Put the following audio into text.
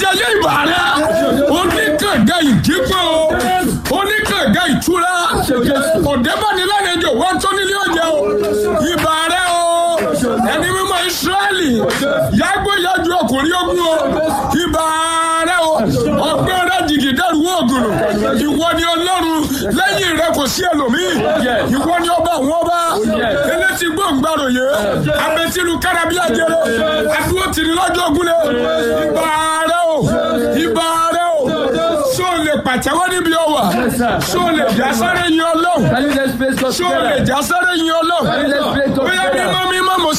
ayérayé ìbà rẹ oníkànga ìdígbò oníkànga ìtura ọ̀dẹ́bánilánẹjọ wọ́n tó nílé ọjà o ìbà rẹ o ẹni mímọ́ Ísírẹ́lì yàgbó yàjú ọkùnrin ogun o ìbà rẹ o ọgbẹ́ rẹ jìgì dẹ́rù ògùn ìwọ ni Ọlọ́run lẹ́yìn rẹ kò sí ẹlòmíì ìwọ ni ọba àwọn ọba elétí gbòǹgbàròyé abẹ́tìlú kárábíàjẹrẹ adúró tìrì lọ́jọ́ ògúnlẹ̀ ìbà rẹ o ìbà rẹ o ṣó lè pàtẹ́wọ́ níbi ọwà ṣó lè jásáré yin Ọlọ́run Can you just praise God ṣó lè together? jásáré yin Ọlọ́run Can you just praise God bóyá together? mímọ́ mímọ́ mo